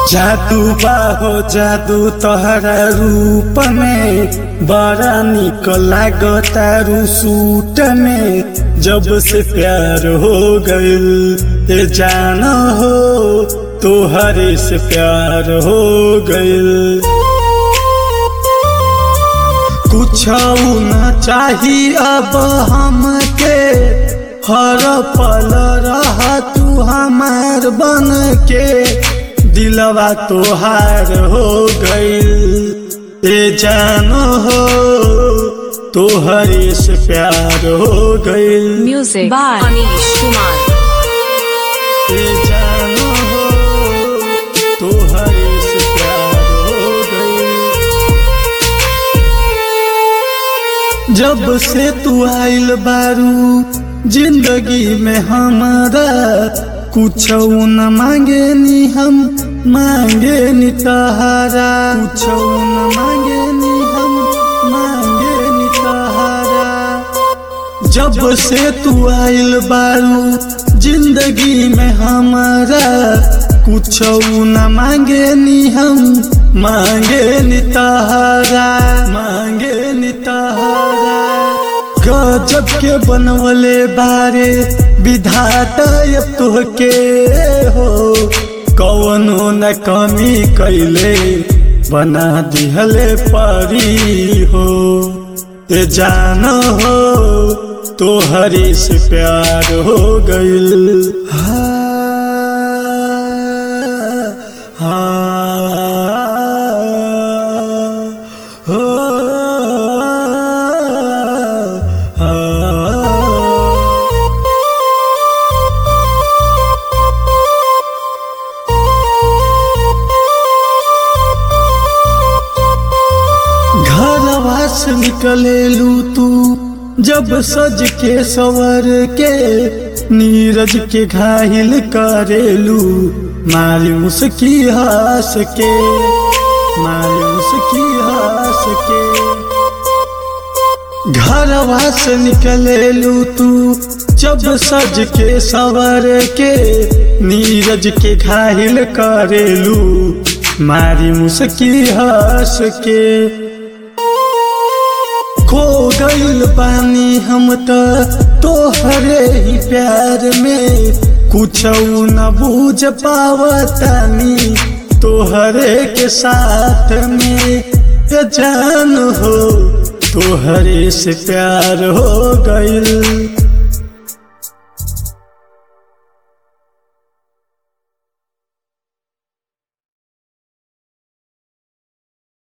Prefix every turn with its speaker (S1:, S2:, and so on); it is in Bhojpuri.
S1: जादू बाहो जादू तोहरा रूप में बड़ा निक लागतारू सूट में जब से प्यार हो गइल ए जान हो तोहरे से प्यार हो गइल कुछ न चाही अब हमके हर पल रह तू हमार बन के दिलवा तोहार हो गइल ए जान हो तोहरे से प्यार हो गइल
S2: Music by Anish Kumar.
S1: ए जान हो तोहरे से प्यार हो गइल जब से तू आइल बारू जिंदगी में हमारा कुछ न मांगे नी हम मांगे नी तहारा कुछ न मांगे नी हम मांगे नी तहारा जब से तू आइल बारू जिंदगी में हमारा कुछ न मांगे नी हम मांगे नी तहारा मांगे नी तहारा गजब के बनवले बारे विधाता अब तोहके हो कौनो न कमी कैले बना दिहले परी हो ए जान हो तोहरे से प्यार हो गइल हाँ, हाँ, हो, हाँ। घरवा से निकलेलू तू जब सज के सवर के नीरज के घायल करेलू मायूस की हंस के मायूस की हंस के घरवा से निकलेलू तू जब सज के सवर के नीरज के घायल करेलू मारी मुस्की हंस के खो गइल पानी हम त तोहरे ही प्यार में कुछ न बूझ पावतानी तोहरे के साथ में ये जान हो तोहरे से प्यार हो गइल